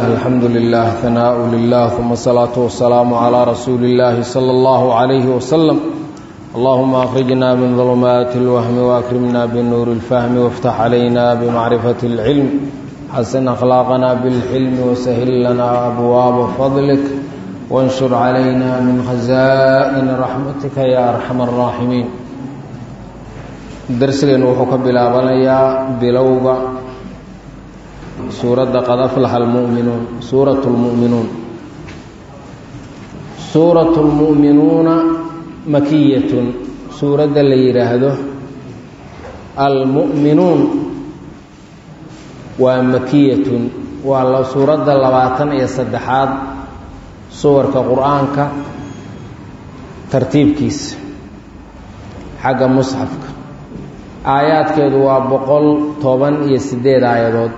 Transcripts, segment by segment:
الحمد لله ثناء لله ثم الصلاة والسلام على رسول الله صلى الله عليه وسلم اللهم أخرجنا من ظلمات الوهم وأكرمنا بالنور الفهم وافتح علينا بمعرفة العلم حسن أخلاقنا بالحلم وسهل لنا أبواب فضلك وانشر علينا من خزائن رحمتك يا أرحم الراحمين درسنا وحكى بلا بلوغ suuradda qad aflaxa almu'minuun suuratu lmu'minuun suuratu lmu'minuuna makiyatun suuradda la yidhaahdo almu'minuun waa makiyatun waa la suuradda labaatan iyo saddexaad suwarka qur-aanka tartiibkiisa xagga musxafka aayaadkeedu waa boqol toban iyo siddeed aayadood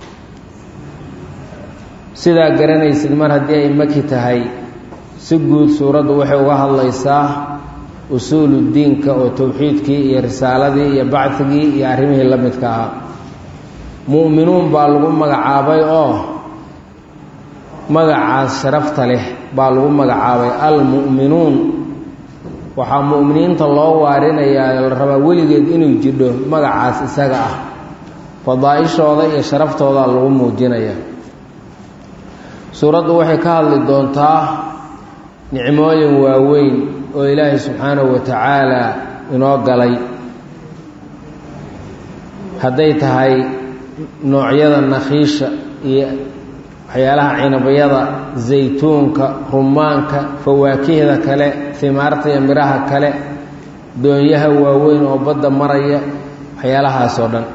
sidaa garanaysid mar haddii ay maki tahay si guud suuraddu waxay uga hadlaysaa usuulu diinka oo towxiidkii iyo risaaladii iyo bacdigii iyo arrimihii la midka ahaa mu'minuun baa lagu magacaabay oo magacaas sharafta leh baa lagu magacaabay almu'minuun waxaa mu'miniinta loo waarinayaa la rabaa weligeed inuu jidho magacaas isaga ah fadaa-ishooda iyo sharaftooda lagu muujinaya suuraddu waxay ka hadli doontaa nicmooyin waaweyn oo ilaahay subxaanahu wa tacaala inoo galay hadday tahay noocyada nakhiisha iyo waxyaalaha cinabyada zaytuunka rumaanka fawaakihda kale himaarta iyo midhaha kale doonyaha waaweyn oo badda maraya waxyaalahaas oo dhan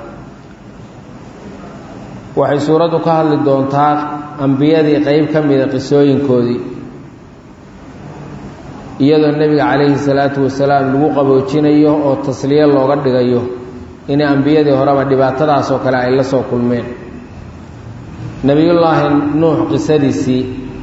waxay suuraddu ka hadli doontaa ambiyadii qeyb ka mida qisooyinkoodii iyadoo nebiga calayhi salaatu wasalaam lagu qaboojinayo oo tasliye looga dhigayo inay ambiyadii horeba dhibaatadaas oo kale ay la soo kulmeen nebiyullaahi nuux qisadiisii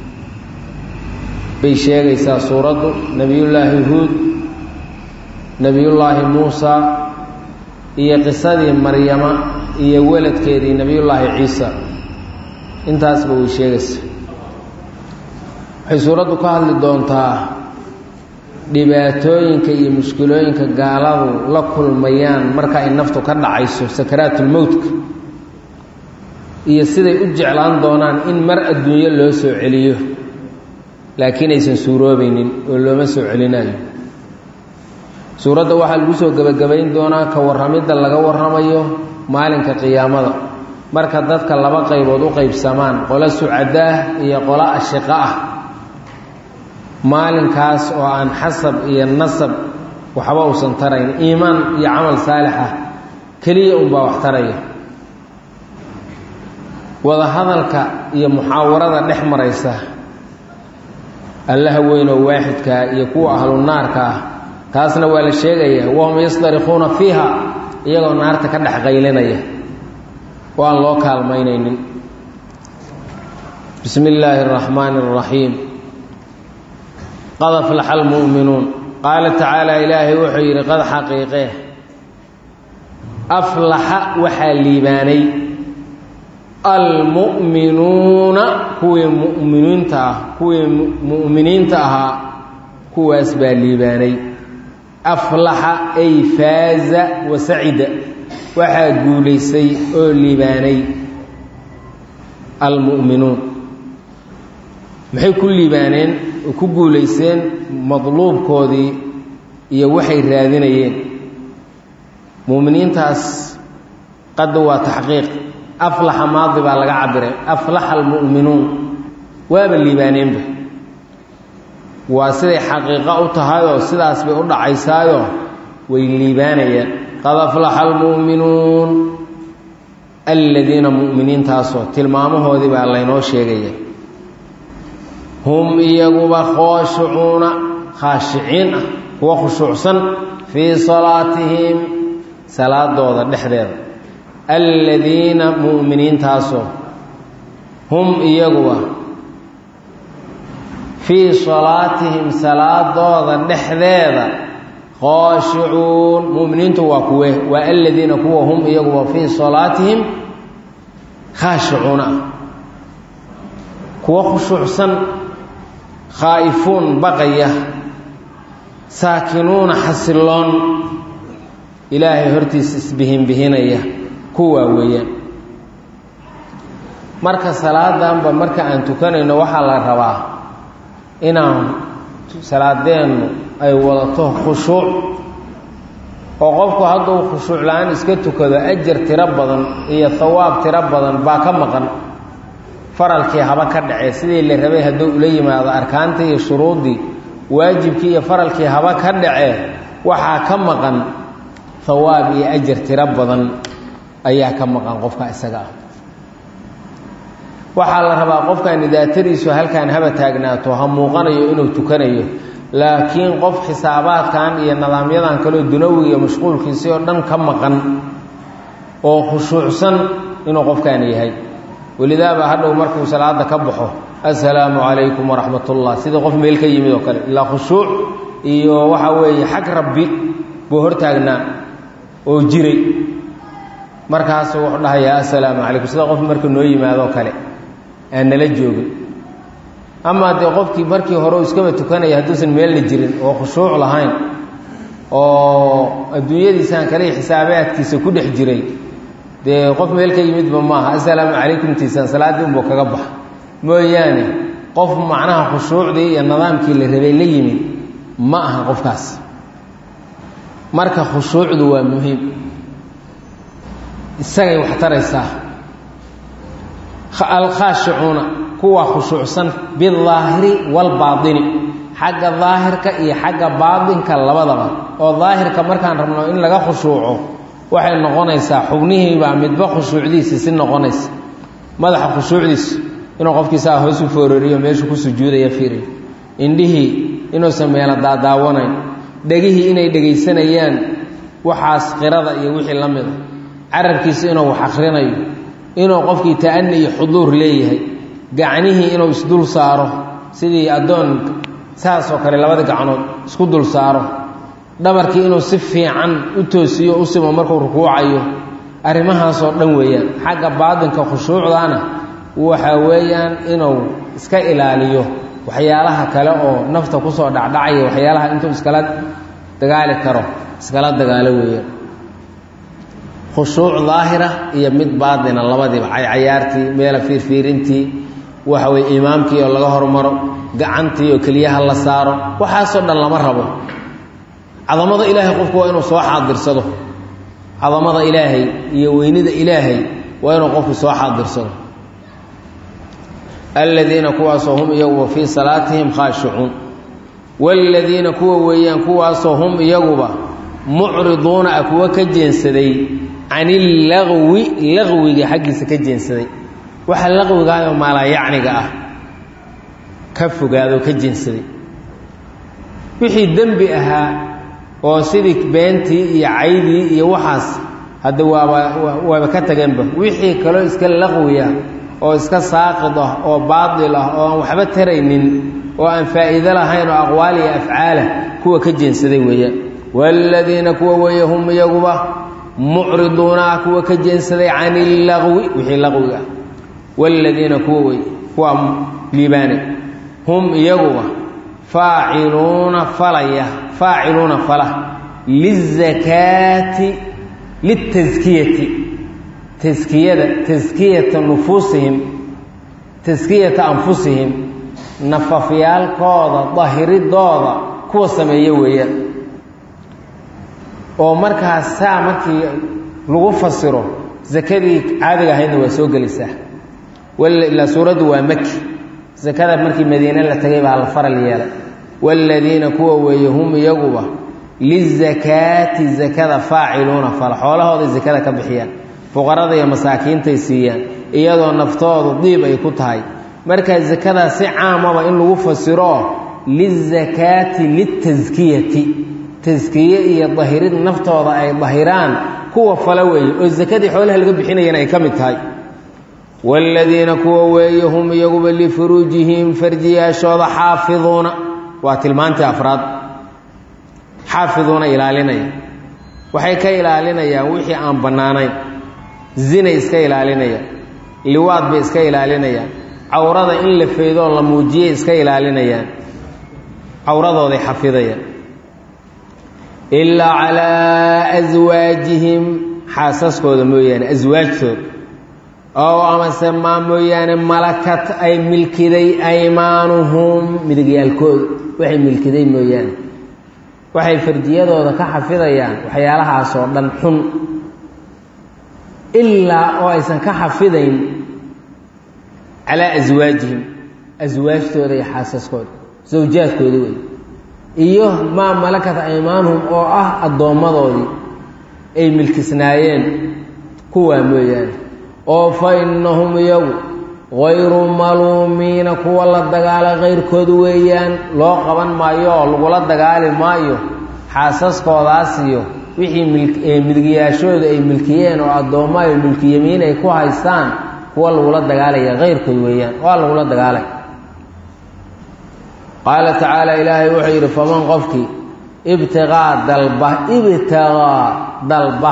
bay sheegaysaa suuraddu nebiyullaahi huud nebiyullaahi muusa iyo qisadii maryama iyo weladkeedii nebiyullaahi ciisa intaasba way sheegaysa waxay suuraddu ka hadli doontaa dhibaatooyinka iyo mushkilooyinka gaaladu la kulmayaan marka ay naftu ka dhacayso sakaraatulmowtka iyo siday u jeclaan doonaan in mar adduunyo loo soo celiyo laakiin aysan suuroobaynin oo looma soo celinayo suuradda waxaa lagu soo gebagabayn doonaa ka warramidda laga warramayo maalinka qiyaamada marka dadka laba qaybood u qaybsamaan qolo sucadaah iyo qolo ashiqo ah maalinkaas oo aan xasab iyo nasab waxba uusan tarayn iimaan iyo camal saalix ah keliya unbaa wax taraya wadahadalka iyo muxaawarada dhex maraysa allaha weynoo waaxidkaa iyo kuwa ahlu naarka ah taasna waa la sheegayaa wahum yastarikuuna fiiha iyagoo naarta ka dhex qaylinaya oo aan loo kaalmaynaynin bismi illaahi araxmaani araxiim qad aflaxa almu'minuun qaala tacaala ilaahay wuxuu yidhi qad xaqiiqee aflaxa waxaa liibaanay almu'minuuna kuwii muminiinta ah kuwii mu'miniinta ahaa kuwaas baa liibaanay aflaxa ay faaza wa sacida waxaa guulaysay oo liibaanay almu'minuun maxay ku liibaaneen oo ku guulayseen madluubkoodii iyo waxay raadinayeen mu'miniintaas qadda waa taxqiiq aflaxa maadi baa laga cabiray aflaxa almu'minuun waaba liibaaneenba waa siday xaqiiqo u tahayoo sidaas bay u dhacaysaayoo way liibaanayaan qad aflaxa almu'minuun aladiina mu'miniintaasoo tilmaamahoodii baa laynoo sheegaya hum iyaguba khooshicuuna khaashiciin ah kuwa khushuucsan fii salaatihim salaadooda dhexdeeda aladiina mu'miniintaasoo hum iyaguba fii salaatihim salaadooda dhexdeeda khooshicuun mu'miniintu waa kuwe waa aladiina kuwa hum iyaguba fii salaatihim khaashicuuna ah kuwa khushuucsan khaa'ifuun baqaya saakinuuna xasiloon ilaahay hortiisa isbihinbihinaya kuwaa weeyaan marka salaadanba marka aan tukanayno waxaa la rabaa inaan salaadeennu ay wadato khushuuc oo qofku hadduu khushuuc la-aan iska tukado ajar tiro badan iyo hawaab tiro badan baa ka maqan faralkii haba ka dhacee sidii la rabay hadduu ula yimaado arkaantii iyo shuruuddii waajibkii iyo faralkii haba ka dhacee waxaa ka maqan hawaab iyo ajar tiro badan ayaa ka maqan qofka isaga ah waxaa la rabaa qofkani daatadiisu halkaan haba taagnaato ha muuqanayo inuu tukanayo laakiin qof xisaabaadkan iyo nidaamyadan kaleo dunawiga iyo mashquulkiisii oo dhan ka maqan oo khushuucsan inuu qofkaani yahay welidaaba hadhow markuu salaada ka baxo assalaamu calaykum waraxmat ullah sidii qof meel ka yimid oo kale ilaa khushuuc iyo waxa weeye xag rabbi buu hortaagnaa oo jiray markaasu wuxuu dhahayaa assalaamu calaykum sida qof markuu noo yimaadoo kale aan nala joogin amaa dee qofkii markii hore uu iskaba tukanaya hadduusan meelna jirin oo khushuuc lahayn oo adduunyadiisaan kale xisaabaadkiisa ku dhex jiray dee qof meel ka yimidba maaha assalaamu calaykumtiisaan salaaddii unbuu kaga baxa mooyaane qof macnaha khushuucdii iyo nidaamkii la rabay la yimid ma aha qofkaas marka khushuucdu waa muhiim isagay wax taraysaa alkhaashicuuna kuwa khushuucsan bidaahiri waalbaatini xagga daahirka iyo xagga baatinka labadaba oo daahirka markaan rabno in laga khushuuco waxay noqonaysaa xubnihiibaa midba khushuucdiisi si noqonaysa madaxa khushuucdiisu inuu qofkiisaa hoos u foorariyo meeshuu ku sujuudaya fiiriyo indhihii inuusan meelo daadaawanayn dhegihii inay dhegaysanayaan waxaas qirada iyo wixii la mida carabkiisa inuu wax akhrinayo inuu qofkii ta'ani iyo xuduur leeyahay gacnihii inuu isdul saaro sidii addoon saasoo kale labada gacnood isku dul saaro dhabarkii inuu si fiican u toosiyo u simo markuu rukuucayo arrimahaasoo dhan weeyaan xagga baatinka khushuucdaana waxa weeyaan inuu iska ilaaliyo waxyaalaha kale oo nafta kusoo dhacdhacaya waxyaalaha intuu iskala dagaali karo iskala dagaalo weeyaan khushuuc daahira iyo mid baatina labadiiba caycayaartii meela fiirfiirintii waxa weye imaamkii oo laga hormaro gacantii oo keliyaha la saaro waxaasoo dhan lama rabo cadamada ilaahay qofku waa inuu soo xaadirsado cadamada ilaahay iyo weynida ilaahay waa inuu qofku soo xaadirsado aladiina kuwaasoo hum iyaguba fii salaatihim khaashicuun waaladiina kuwa weeyaan kuwaasoo hum iyaguba mucriduuna ah kuwa ka jeensaday can illagwi laqwiga xaggiisa ka jeensaday waxa laqwigaayoo maalayacniga ah ka fogaado ka jeensaday wixii dembi ahaa oo sidii beentii iyo caydii iyo waxaas hadda waaba waaba ka tageenba wixii kaloo iska laqwiya oo iska saaqid ah oo baatil ah oo aan waxba taraynin oo aan faa'iido lahayn oo aqwaal iyo afcaalah kuwa ka jeensaday weeyaan waaladiina kuwa weeye hum iyaguba mucriduuna ah kuwa ka jeensaday can illaqwi wixii laqwiga ah waaladiina kuwa weeye kuwa liibaane hum iyaguba faaciluuna falaya faaciluuna fala lizakaati litaskiyati taskiyada taskiyata nufuusihim taskiyata anfusihim nafafyaalkooda dahiridooda kuwa sameeya weeyaan oo markaas saa markii lagu fasiro sakadii caadiga ahaydna waa soo gelaysaa ilaa suuraddu waa maki sakada markii madiine la tagay baa la faral yeelay waaladiina kuwa weeye hum iyaguba lizakaati zakada faaciluuna fala xoolahooday sakada ka bixiyaan fuqarada iyo masaakiintay siiyaan iyadoo naftoodu diib ay ku tahay markaa sakadaa si caamaba in lagu fasiro lizakaati litaskiyati taskiye iyo dahirid naftooda ay dahiraan kuwa fala weeye oo sakadii xoolaha laga bixinayana ay ka mid tahay waaladiina kuwa weeye hum iyaguba lifuruujihim farjiyaashooda xaafiduuna waa tilmaantii afraad xaafiduuna ilaalinaya waxay ka ilaalinayaan wixii aan bannaanayn zinay iska ilaalinayaan liwaad bay iska ilaalinayaan cawrada in la feydoo la muujiyay iska ilaalinayaan cawradooday xafidayaan ilaa calaa aswaajihim xaasaskooda mooyaane aswaajtooda ow amase maa mooyaane malakat ay milkiday aymaanuhum midigyaalkooda waxay milkiday mooyaane waxay farjiyadooda ka xafidayaan waxyaalahaasoo dhan xun ilaa oo aysan ka xafidayn calaa aswaajihim aswaajtooda iyo xaasaskooda sawjaadkooda wey iyo maa malakat aymaanuhum oo ah addoommadoodii ay milkisnaayeen kuwaa mooyaane oo fa innahum iyagu hayru maluumiina kuwa la dagaala kayrkood weeyaan loo qaban maayo oo lagula dagaali maayo xaasaskoodaas iyo wixii midigyaashooda ay milkiyeen oo addoommo ay milkiyamiin ay ku haystaan kuwa lagula dagaalaya kayrkood weeyaan waa lagula dagaalay qaala tacaala ilaahay wuxuu yidhi faman qofkii ibtiqaa dalba ibtiqaa dalba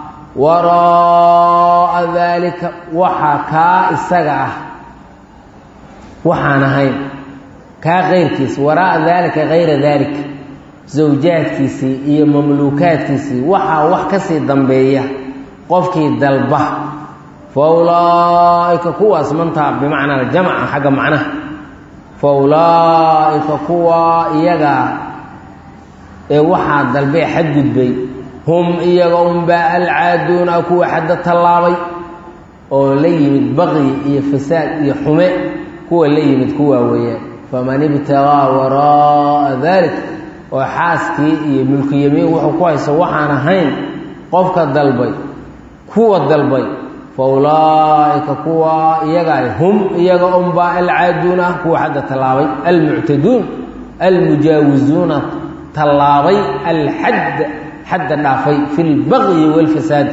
waraa'a daalika waxa kaa isaga ah waxaan ahayn kaa kayrkiisa waraa'a daalika kayra daalika zawjaadkiisii iyo mamluukaadkiisii waxaa wax ka sii dambeeya qofkii dalba fa ulaa'ika kuwaas mantaa bimacnaa jamca xagga macnaha fa ulaa'ika kuwa iyagaa ee waxaa dalbee xadgudbay hum iyaga unbaa alcaaduuna kuwa xadda tallaabay oo la yimid baqyi iyo fasaad iyo xume kuwa la yimid kuwaa weeyaan faman ibtagaa waraa'a dalik oo xaaskii iyo mulkiyamiin wuxuu ku hayso waxaan ahayn qofka dalbay kuwa dalbay fa ulaa'ika kuwa iyaga hum iyaga unbaa alcaaduuna ah kuwa xadda tallaabay almuctaduun almujaawizuuna tallaabay alxadd xadda dhaafay fi lbaqyi wاlfasaad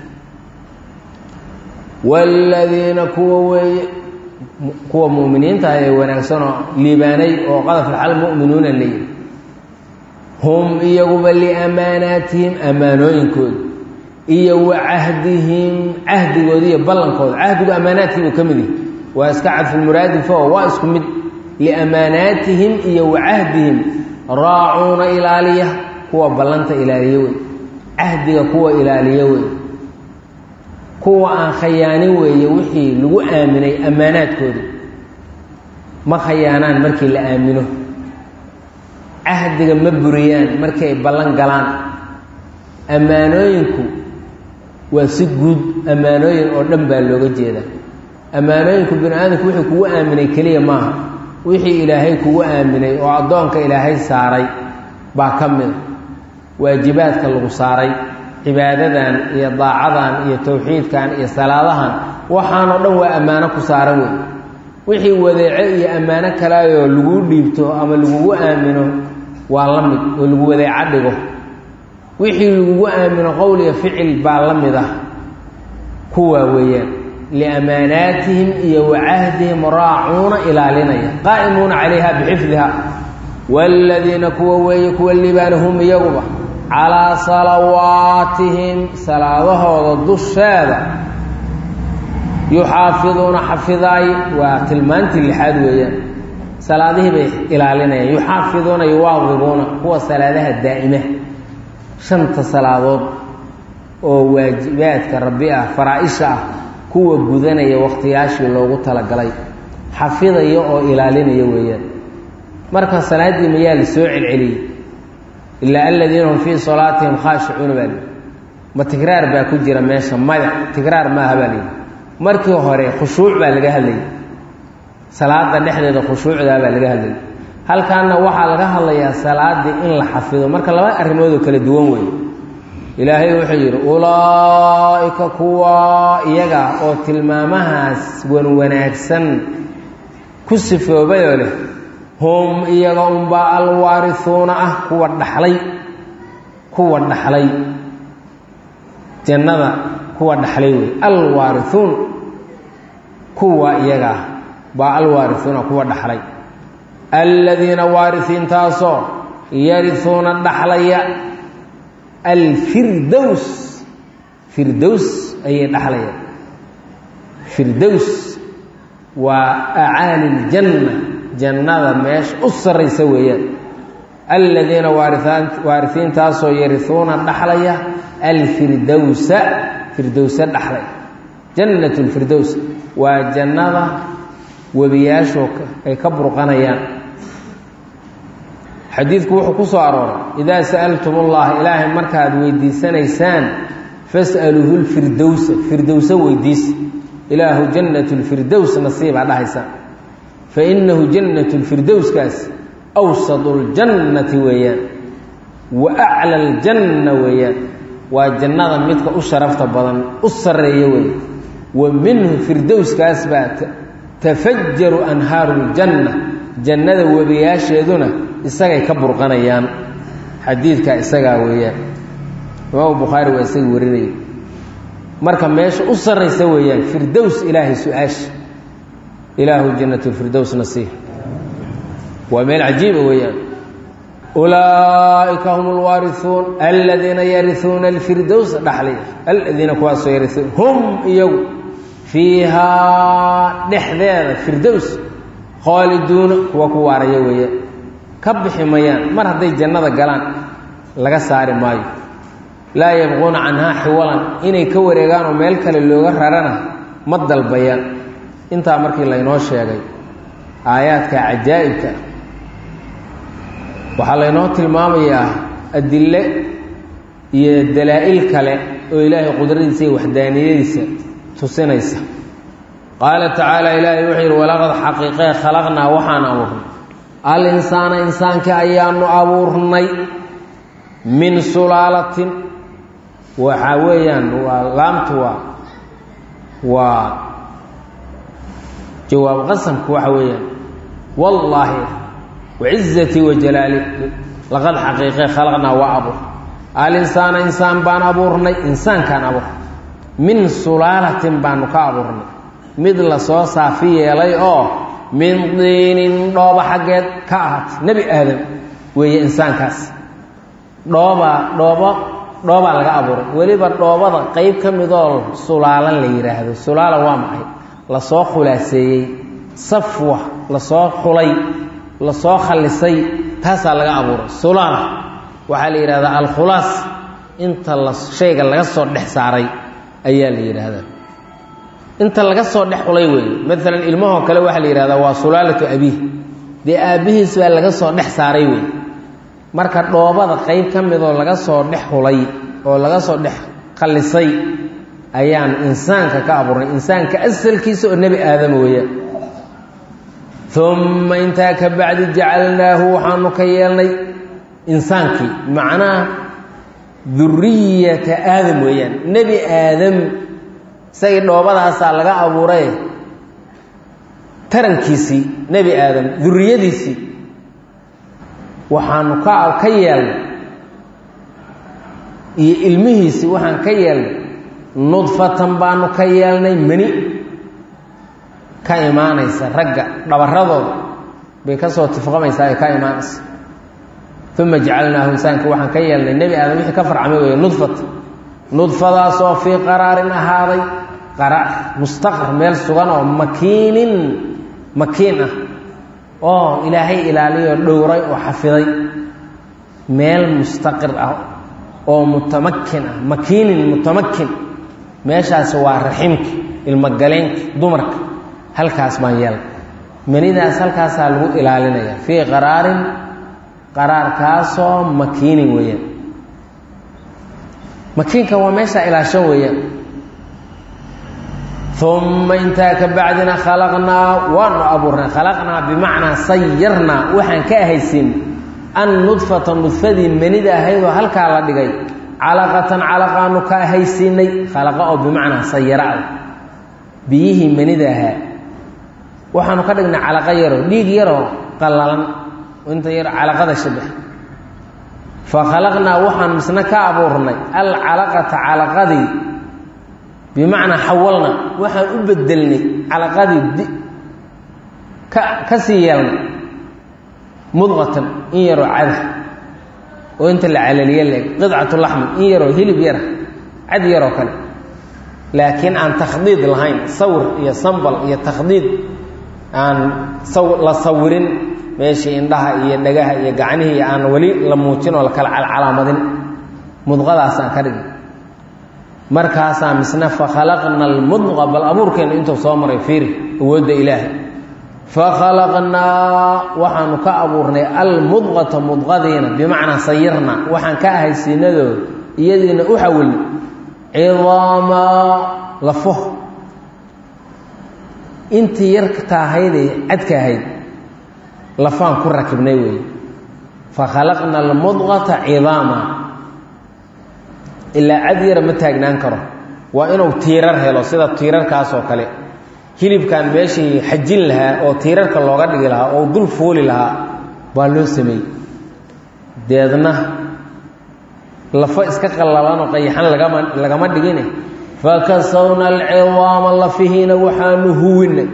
wاladiina kuwa weeye kuwa mu'miniinta ee wanaagsanoo liibaanay oo qadaflaxal mu'minuuna leeyihi hum iyaguba liamaanaatihim ammaanooyinkooda iyo wa cahdihim cahdigooda iyo ballankooda cahdigu ammaanaadkiibuu ka mid yahi waa iska cadfulmuraadifo waa isku mid liamaanaatihim iyo wa cahdihim raacuuna ilaaliya kuwa ballanta ilaaliye wey cahdiga kuwa ilaaliye wey kuwa aan khayaanin weeye wixii lagu aaminay ammaanaadkooda ma khayaanaan markii la aamino cahdiga ma buriyaan markii ay ballan galaan ammaanooyinku waa si guud ammaanooyin oo dhan baa looga jeedaa ammaanooyinku bini aadamku wixii kugu aaminay keliya maaha wixii ilaahay kugu aaminay oo addoonka ilaahay saaray baa ka mida waajibaadka lagu saaray cibaadadan iyo daacadan iyo towxiidkan iyo salaadahan waxaanoo dhan waa ammaano ku saaran wey wixii wadeece iyo ammaano kaleayoo laguu dhiibto ama lagugu aamino waa la mid oo lagu wadeeco dhigo wixii lagugu aamino qowl iyo ficil baa la mid ah kuwaa weeyaan liamaanaatihim iyo wa cahdihim raacuuna ilaalinaya qaa'imuuna calayha bixifdiha waaladiina kuwa weeye kuwa libaana hum iyaguba calaa salawaatihim salaadahooda dusheeda yuxaafiduuna xafidaay waa tilmaantii lixaad weeyaan salaadihii bay ilaalinayaan yuxaafiduuna yuwaadibuuna kuwa salaadaha daa'ima shanta salaadood oo waajibaadka rabbi ah faraa-isha ah kuwa gudanaya wakhtiyaashii loogu talagalay xafidaya oo ilaalinaya weeyaan marka salaaddii mayaa la soo celceliyey ilaa aladiina hum fii salaatihim khaashicuuna baa lihi ma tikraar baa ku jira meesha maya tikraar maaha baa lihi markii hore khushuuc baa laga hadlayay salaada dhexdeeda khushuucdaa baa laga hadlayay halkaana waxaa laga hadlayaa salaaddii in la xafido marka laba arrimoodoo kala duwan weeye ilaahay wuxuu yidhi ulaa'ika kuwa iyaga oo tilmaamahaas wanwanaagsan ku sifoobayoo leh hum iyaga unbaa alwaarihuuna ah kuwa dhaxlay kuwa dhaxlay jannada kuwa dhaxlay wey alwaarihuun kuwa iyaga ah baa alwaarihuuna kuwa dhaxlay aladiina waarisiintaasoo yarihuuna dhaxlaya alfirdows firdows ayay dhaxlayaan firdows waa acaali ljanna jannada meesha u sarraysa weeyaan aladiina waarisiintaasoo yarihuuna dhaxlaya alfirdowsa firdowsa dhaxlay jannat lfirdows waa jannada webiyaashu ay ka burqanayaan xadiidku wuxuu ku soo arooray idaa sa'altum allaha ilaahay markaad weydiisanaysaan fas'aluuhu lfirdowsa firdowsa weydiisa ilaahu jannat lfirdows nasiibaa dhahaysaan fa innahu jannat lfirdowskaas awsadu ljannati weeyaan wa acla aljanna weeyaan waa jannada midka u sharafta badan u sarreeya weeye wa minhu firdowskaas baa tafajaru anhaaru ljanna jannada webiyaasheeduna isagay ka burqanayaan xadiidkaa isagaa weeyaan imaamu bukhaari waa isaga warinaya marka meesha u sarraysa weeyaan firdows ilaahay su-aasha ilaahu jannat lfirdows nasiih waa meel cajiiba weeyaan ulaa'ika hum alwaarihuun aladiina yarihuuna alfirdows dhaxlay aladiina kuwaasoo yarihuun hum iyagu fiihaa dhexdeeda firdows khaaliduuna kuwa ku waaraya weeyaan ka bixi mayaan mar hadday jannada galaan laga saari maayo laa yabquuna canhaa xiwalan inay ka wareegaan oo meel kale looga rarana ma dalbayaan intaa markii laynoo sheegay aayaadka cajaa'ibka waxaa laynoo tilmaamayaa adille iyo dalaa'il kale oo ilaahay qudradiisa iyo waxdaaniyadiisa tusinaysa qaala tacaala ilaahay wuxuu yidhi walaqad xaqiiqee khalaqnaa waxaan abuurnay al insaana insaankii ayaanu abuurnay min sulaalatin waxaa weeyaan waa laamtu waa waa jawaab qasamku waxa weeyaan wallaahi wacizatii wajalaali laqad xaqiiqee khalaqnaa waa abuur alinsaana insaan baan abuurnay insaankaan abuur min sulaalatin baanu ka abuurnay mid lasoo saafi yeelay oo min diinin dhooba xaggeed ka ahaatay nebi aadam weeye insaankaas dhoobaa dhoobo dhoobaa laga abuuray weliba dhoobada qeyb ka midoo sulaalan la yidhaahdo sulaala waa maxay lasoo khulaaseeyey safwa lasoo xulay lasoo khalisay taasaa laga abuuray sulaala waxaa la yidhahdaa alkhulaas inta la shayga laga soo dhex saaray ayaa la yidhaahdaa inta laga soo dhex xulay weeye maalan ilmahoo kale waxaa la yidhahdaa waa sulaalatu abiih dee aabbihiis baa laga soo dhex saaray wey marka dhoobada qeyb ka midoo laga soo dhex xulay oo laga soo dhex khallisay ayaan insaanka ka abuurnay insaanka asalkiisa oo nebi aadama weeyaan uma intaa ka bacdi jacalnaahu waxaanu ka yeelnay insaankii macnaha duriyata aadam weeyaan nebi aadam isagii dhoobadaasaa laga abuuray tarankiisii nebi aadam duriyadiisii waxaanu ka ka yeelnay iyo ilmihiisii waxaan ka yeelnay nudfatan baanu ka yeelnay mani ka imaanaysa ragga dhabaradooda bay ka soo tifqamaysaa ay ka imaanaysa uma jacalnaahu insaanka waxaan ka yeelnay nebi aadam wixii ka farcamay weeye nudfata nudfadaasoo fii qaraarin ahaaday qaraar mustaqar meel sugan oo makiinin makiin ah oo ilaahay ilaaliyoo dhowray oo xafiday meel mustaqir ah oo mutamakin ah makiinin mutamakin meeshaasi waa raximka ilmogaleenka dumarka halkaas baan yeelay manidaas halkaasaa lagu ilaalinaya fii qaraarin qaraarkaasoo makiinin weeyaan makiinka waa meeshaa ilaashan weeyaan uma intaa ka bacdina khalaqnaa waanu abuurnay khalaqnaa bimacnaa sayarnaa waxaan ka ahaysin an nudfata nudfadii manida ahaydoo halkaa la dhigay calaqatan calaqaanu ka ahaysiinay khalaqa oo bimacnaa sayara ah biyihii manida ahaa waxaanu ka dhignay calaqa yaroo dhiig yaroo qallalan inta yar calaqada shabax fa khalaqnaa waxaan misna ka abuurnay alcalaqata calaqadii bimacnaa xawalna waxaan u bedelnay calaqadii ka ka sii yeelnay mudqatan in yaroo cada oo inta la calaliye leeg qidcatu laxmi in yaroo hilib yara cad yaroo kale laakiin aan takhdiid lahayn sawir iyo sambal iyo takhdiid aan la sawirin meeshii indhaha iyo dhagaha iyo gacnihii aan weli la muujin oo la kala calcalaamadin mudqadaasaan ka dhigin markaasaa misna fakhalaqna almudqa bal abuurkeennu intuu soo maray fiiri awoodda ilaahay fakhalaqnaa waxaanu ka abuurnay almudqata mudqadiina bimacnaa sayirna waxaan ka ahay siinadooda iyadiina u xawilnay cidaamaa lafo intii yarta ahaydee cadka ahayd lafaan ku rakibnay weeye fakhalaqna almudqata cidaama ilaa cad yara ma taagnaan karo waa inuu tiirar helo sida tiirarkaasoo kale hilibkan meeshii xajin lahaa oo tiirarka looga dhigi lahaa oo dul fuuli lahaa baa loo sameeyey deedna lafo iska qallalanoo qayaxan lagama lagama dhigine fakasawna alcidaama lafihiina waxaanu huwinay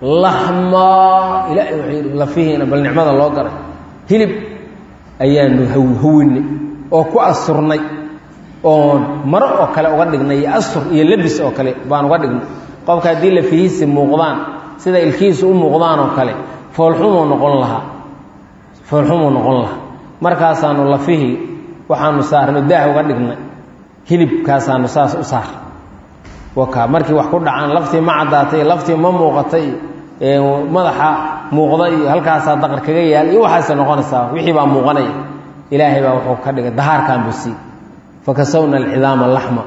laxmaa ilaahay wuxuu yidhi lafihiina bal nicmada loo garay hilib ayaanu huwinay oo ku asturnay oon maro oo kale uga dhignay iyo astur iyo lebis oo kale baan uga dhignay qofka haddii lafihiisi muuqdaan sida ilkihiisu u muuqdaan oo kale foolxumuu noqon lahaa foolxumuu noqon lahaa markaasaanu lafihii waxaanu saarno daah uga dhignay hilibkaasaanu saas u saar waka markii wax ku dhacaan laftii ma caddaatay laftii ma muuqatay madaxa muuqda iyo halkaasaa daqar kaga yaal iyo waxaase noqonaysaa wixii baa muuqanaya ilaahay baa wuxuu ka dhigay dahaarkan buu sii fakasawna alcidaama laxma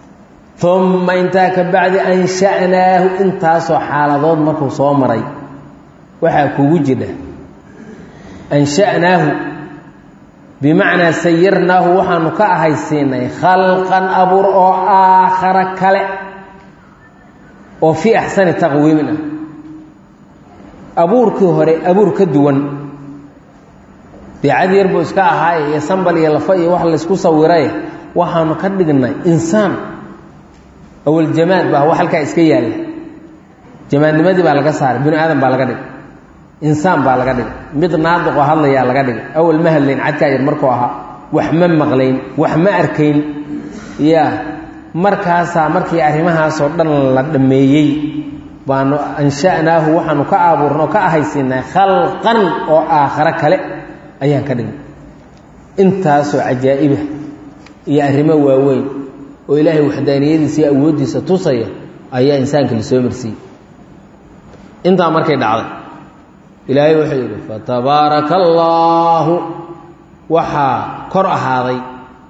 uma intaa ka bacdi ansha'naahu intaasoo xaaladood markuu soo maray waxaa kugu jidha ansha'naahu bimacnaa sayirnaahu waxaanu ka ahaysiinay khalqan abuur oo aakhara kale oo fii axsani taqwiimin ah abuurkii hore abuur ka duwan dee cad yar buu iska ahaaye iyo sambal iyo lafa iyo wax laysku sawiray waxaanu ka dhignay insaan awal jamaad baa wax halkaa iska yaalla jamaadnimadii baa laga saaray binu aadam baa laga dhigay insaan baa laga dhigay mid naadiqoo hadlayaa laga dhigay awal ma hadlayn cadkaa yar markuu ahaa wax ma maqlayn wax ma arkayn ya markaasaa markii arrimahaasoo dhan la dhammeeyey baanu ansha'naahu waxaanu ka abuurna oo ka ahaysiinay khalqan oo aakhare kale ayaan ka dhignay intaasoo cajaa'ibah iyo arrimo waaweyn oo ilaahay waxdaaniyadiisa iyo awooddiisa tusaya ayaa insaanka la soo marsiiyey intaa markay dhacday ilaahay wuxuu yidhi fatabaaraka allaahu waxaa kor ahaaday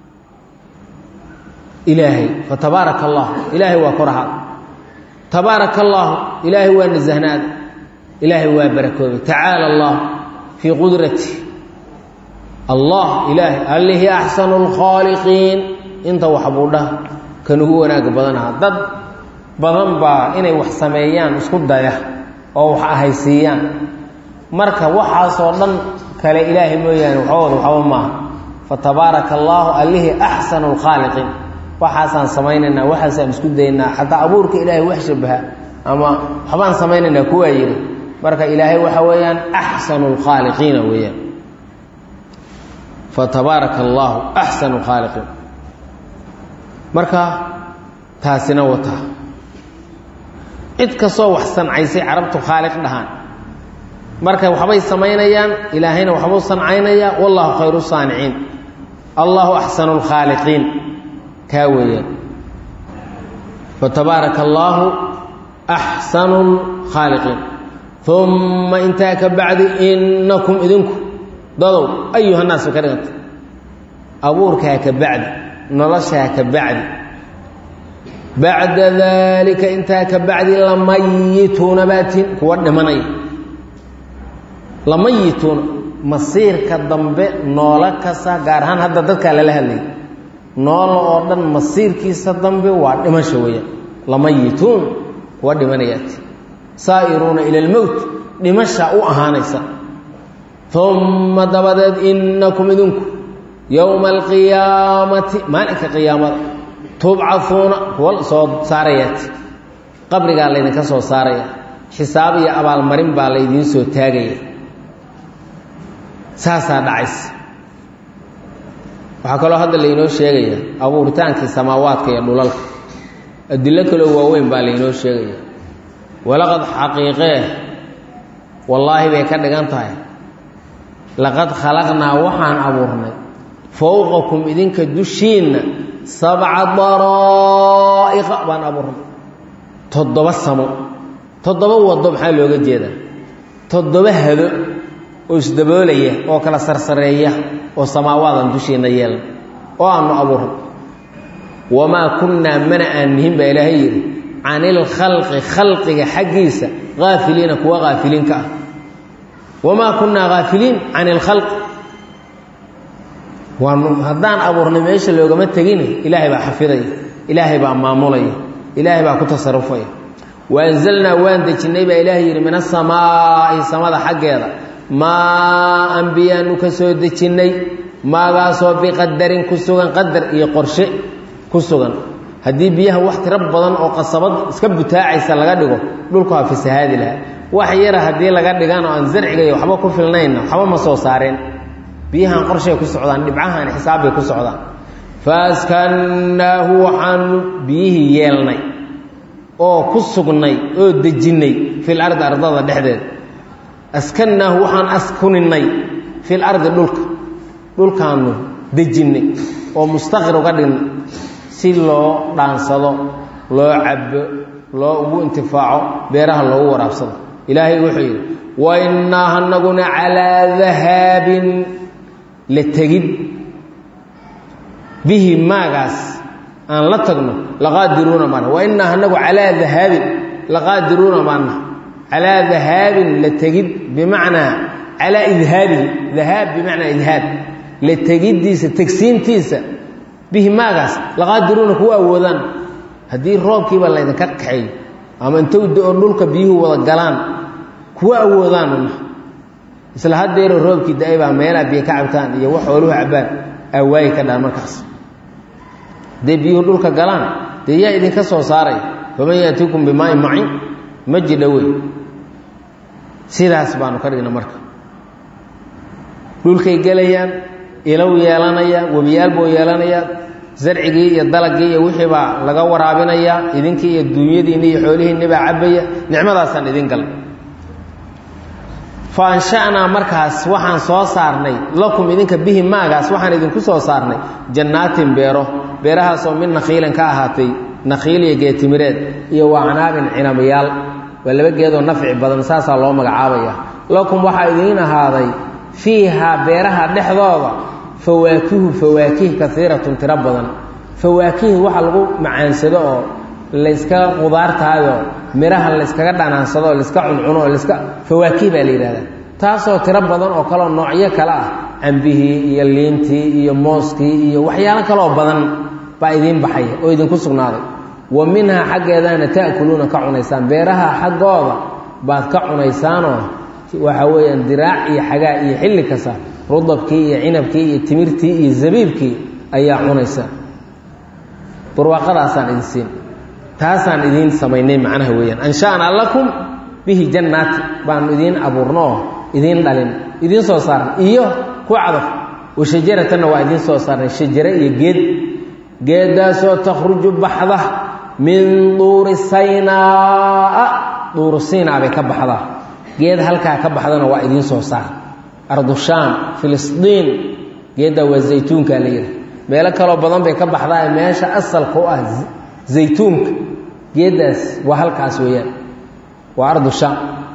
ilaahay fatabaaraka allah ilaahay waa kor ahaaday tabaaraka allaahu ilaahay waa nasahnaaday ilaahay waa barakoobay tacaala allah fii qudrati allah ilaahay allihii axsanu lkhaaliqiin inta waxbuudha kan ugu wanaagga badanaha dad badan baa inay wax sameeyaan isku daya oo wax ahaysiiyaan marka waxaasoo dhan kale ilaahay mooyaane waxooda waxba maaha fatabaaraka allaahu allihii axsanu lkhaaliqiin waxaasaan samaynaynaa waxaasaan isku daynaa xataa abuurka ilaahay wax shabaha ama waxbaan samaynaynaa kuwaa yidhi marka ilaahay waxa weeyaan axsanu lkhaaliqiina weeyaan fatabaaraka allaahu axsanu lkhaaliqiin marka taasina wataa cid kastoo wax sancaysay carabtu khaaliq dhahaan marka waxbay samaynayaan ilaahayna waxbuu sancaynayaa wallahu khayru saaniciin allahu axsanu lkhaaliqiin kaa weeyaan fatabaaraka allaahu axsanu lkhaaliqiin uma intaa ka bacdi inakum idinku dadow ayuhannaas bay ka dhiganta abuurkaa ka bacdi noloshaa ka bacdi bacda daalika intaa ka bacdi lamayituuna baatin kuwa dhimanaya lamayituuna masiirka dambe noolo kasta gaar ahaan hadda dadkaa lala hadlayay noolo oo dhan masiirkiisa dambe waa dhimasho weeyaan lamayituun kuwa dhimanayaati saa'iruuna ila almowt dhimasha u ahaanaysa uma dabadeed inakum idinku yowma alqiyaamati maalinka qiyaamada tubcahuuna kuwa soo saarayaati qabrigaa laydinka soo saaraya xisaab iyo abaalmarin baa laydiin soo taagaya saasaa dhacaysa waxaa kaloo hadda laynoo sheegaya abuuritaankii samaawaadka iyo dhulalka adilo kaloo waaweyn baa laynoo sheegaya walaqad xaqiiqee wallaahi bay ka dhigan tahay laqad khalaqnaa waxaan abuurnay fowqakum idinka dushiinna sabca daraa'iqa baan abuurnay toddoba samo toddoba wado maxaa looga jeedaa toddoba hado oo isdaboolaya oo kala sarsareeya oo samaawaadan dushiinna yeelna oo aanu abuurnay wamaa kunnaa mana aan nihin baa ilaahay yidhi can ilkhalqi khalqiga xaggiisa haafiliina kuwa haafiliinka ah wamaa kunnaa haafiliin can ilkhalqi waanu haddaan abuurnay meesha loogama tegin ilaahay baa xafidaya ilaahay baa maamulaya ilaahay baa ku tasarufaya wa anzalnaa waan dejinnay baa ilaahay yidhi min asamaa'i samada xaggeeda maa an biyaanu ka soo dejinnay maagaasoo biqadarin ku sugan qadar iyo qorshe ku sugan haddii biyaha wax tiro badan oo qasabad iska butaacaysa laga dhigo dhulku waa fasahaadi lahaa wax yara haddii laga dhigaan oo aan zarciga iyo waxba ku filnaynna waxba ma soo saareen biyahan qorshay ku socdaan dhibcahan xisaabbay ku socdaan faaskannaahu waxaanu biyihii yeelnay oo ku sugnay oo dejinnay fil ardi ardada dhexdeeda askannaahu waxaan askuninnay fil ardi dhulka dhulkaanu dejinnay oo mustaqir uga dhignay si loo dhaansado loo cabo loo ugu intifaaco beeraha loogu waraabsado ilaahay wuxuu yidhi wa innaa anaguna calaa dahaabin la tegid bihi maagaas aan la tagno laqaadiruuna maana wa innaa anagu calaa dahaabin laqaadiruuna maana calaa dahaabin la tegid bimacnaa calaa idhaabihi dahaab bimacnaa idhaab la tegiddiisa tegsiintiisa bihi maagaas laqaadiruuna kuwa awoodaan haddii roobkiiba laydinka kaxeeyo ama intou da-o dhulka biyuhu wada galaan kuwa awoodaanuna isla haddeero roobkii da-ay baa meelaa biyo ka cabtaan iyo wax ooluhu cabbaan awaayi ka dhaan markaas hadday biyuhu dhulka galaan dee yaa idinka soo saaray faman yaatiikum bimaain macin ma jidha wey sidaas baanu ka dhigna marka dhulkay gelayaan ilow yeelanaya webiyaal buu yeelanayaa zarcigii iyo dalagii iyo wixii baa laga waraabinayaa idinkii iyo duunyadiinni iyo xoolihiinni baa cabbaya nicmadaasaan idin galay fa ansha'naa markaas waxaan soo saarnay lakum idinka bihi maagaas waxaan idinku soo saarnay jannaatin beero beerahaasoo mid nakhiilan ka ahaatay nakhiil iyo geetimireed iyo wacnaabin cinamayaal waa laba geedoo nafci badan saasaa loo magacaabaya lakum waxaa idiin ahaaday fiihaa beeraha dhexdooda fawaakihu fawaakih kaiiratun tiro badan fawaakih waxa lagu macaansado oo layska qudaartaayoo midhaha layskaga dhanaansado oo layska cuncuno oo laska fawaakih baa la yidhahdaa taasoo tiro badan oo kaleoo noocyo kale ah cambihii iyo liintii iyo mooskii iyo waxyaalo kaleoo badan baa idiin baxaya oo idinku sugnaaday wa minhaa xaggeedana ta'kuluuna ka cunaysaan beeraha xaggooda baad ka cunaysaanoo waxa weeyaan diraac iyo xagaa iyo xilli kasta rudabkii iyo cinabkii iyo timirtii iyo zabiibkii ayaa cunaysa barwaaqadaasaan idin siin taasaan idiin samaynay macnaha weeyaan ansha'naa lakum bihi jannaati baanu idiin abuurnoo idiin dhalin idiin soo saarnay iyo ku cadaf wa shajaratanna waa idiin soo saarnay shajare iyo geed geeddaasoo takhruju baxda min duuri saynaa'a duuru siinaa bay ka baxdaa geed halkaa ka baxdana waa idiin soo saar ardushaam filistiin geeddaa waa zaytuunkaa la yidhi meelo kaloo badan bay ka baxdaa meesha asalka u ah zaytuunka geeddaas waa halkaas weeyaan waa ardushaam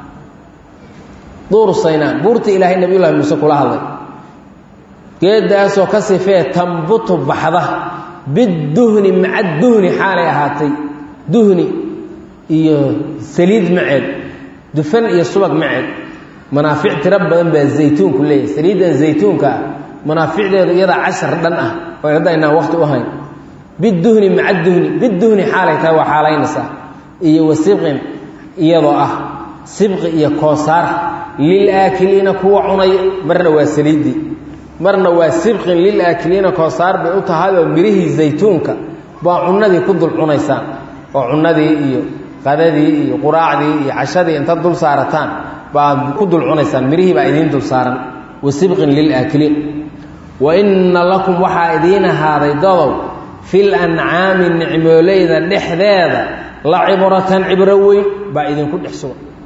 duuru saynaa buurta ilaahay nabiyullahi muuse kula hadlay geeddaasoo ka sifee tambutu baxda biduhni maca duhni xaalay ahaatay duhni iyo saliid maceed dufan iyo subag maceed manaafic tiro badan baa zaytuunku leeyahay saliiddan zaytuunka ah manaaficdeedu iyadaa cashar dhan ah oo hadda aynaan waqti u hayn biduhni maca duhni biduhni xaalay tahay waa xaalaynaysaa iyo wa sibqin iyadoo ah sibqi iyo koosaar lilaakiliina kuwa cunaya marna waa saliiddii marna waa sibqin lilaakiliina koosaar bay u tahay oo mirihii zaytuunka baa cunnadii ku dul cunaysaan oo cunnadii iyo qadadii iyo quraacdii iyo cashadii inta dul saarataan baad ku dul cunaysaan mirihii baa idiin dul saaran wa sibqin lilaakiliin wa inna lakum waxaa idiin ahaaday dadow fil ancaami nicmooleyda dhexdeeda la cibratan cibro weyn baa idinku dhex sugan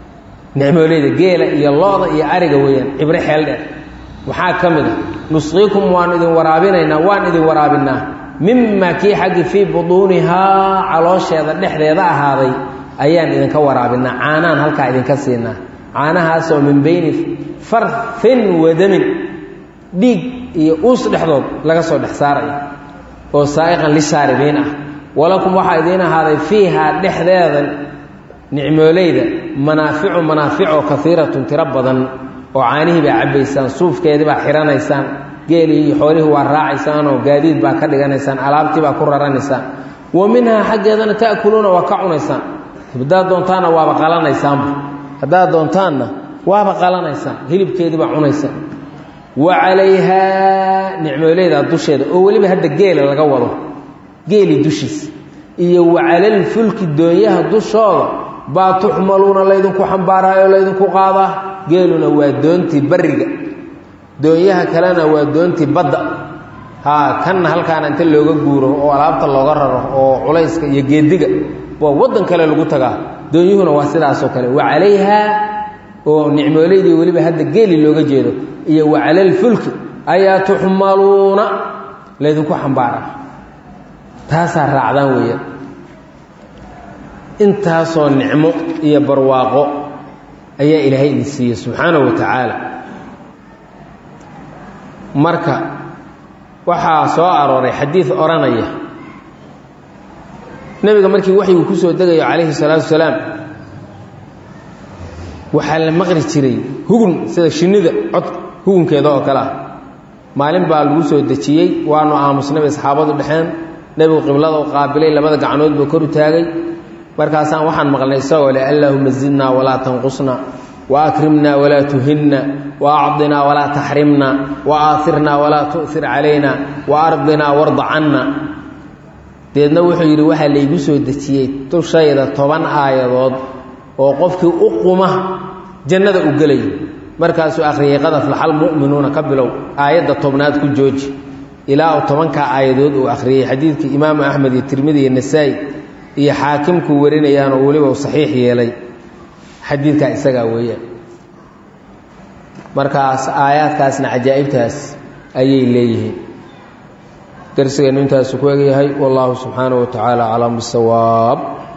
nicmooleyda geela iyo lo-da iyo ariga weeyaan cibro xeel dheer waxaa ka mid a nusqiikum waanu idin waraabinaynaa waan idin waraabinaa mima kii xaggi fii buduunihaa caloosheeda dhexdeeda ahaaday ayaan idinka waraabinaa caanaan halkaa idinka siinaa caanahaasoo min beyni farfin wadamin dhiig iyo uus dhexdood laga soo dhex saaraya oo saa'iqan lishaaribiin ah walakum waxaa idiin ahaaday fiihaa dhexdeeda nicmooleyda manaaficu manaaficoo kaiiratun tiro badan oo caanihii baa cabbaysaan suufkeedii baa xihanaysaan geelii iyo xoolihii waa raacaysaanoo gaadiid baa ka dhiganaysaan alaabtii baa ku raranaysaan wa minhaa xaggeedana ta'kuluuna waa ka cunaysaan haddaad doontaanna waaba qalanaysaanba haddaad doontaanna waaba qalanaysaan hilibkeedii baa cunaysaan wa calayhaa nicmooleyda dusheeda oo weliba hadda geela laga wado geeli dushiisa iyo wa calalfulki doonyaha dushooda baa tuxmaluuna laydinku xambaaraayo laydinku qaadaa geeluna waa doontii bariga doonyaha kalena waa doontii badda haa kanna halkaana inta looga guuro oo alaabta looga raro oo culayska iyo geediga waa waddan kale lagu tagaa doonyuhuna waa sidaasoo kale wa calayhaa oo nicmooleydii weliba hadda geeli looga jeedo iyo wa calalfulki ayaa tuxmaluuna laydinku xambaaraa taasaa raacdaan weeyaan intaasoo nicmo iyo barwaaqo ayaa ilaahay idin siiyey subxaanahu wa tacaala marka waxaa soo arooray xadiid odhanaya nebiga markii waxyigu ku soo degayo calayhi salaatu wasalaam waxaa la maqli jiray hugun sida shinnida cod hugunkeeda oo kale ah maalin baa lagu soo dejiyey waanu aamusnay bay asxaabadu dhexeen nebigu qiblada u qaabilay labada gacnood buu kor u taagay markaasaan waxaan maqlnay isagoo leh allaahuma zidnaa walaa tanqusna wa akrimna walaa tuhinna wa acdinaa walaa taxrimna wa aairnaa walaa tu'ir calayna wa ardinaa warda canna deedna wuxuu yidhi waxaa laygu soo dejiyey dushayda toban aayadood oo qofkii u quma jannada u gelayo markaasuu akhriyay qad aflaxal mu'minuuna ka bilow aayadda tobnaad ku jooji ilaa uu tobankaa aayadood uu akhriyey xadiidkii imaamu axmed iyo tirmidi iyo nasaa'i iyo xaakimkuu warinayaanoo weliba uu saxiix yeelay xadiidkaa isagaa weeyaan markaas aayaadkaasna cajaa'ibtaas ayay leeyihiin darsigeennu intaasu ku egyahay wallaahu subxaanahu wa tacaala aclam bisawaab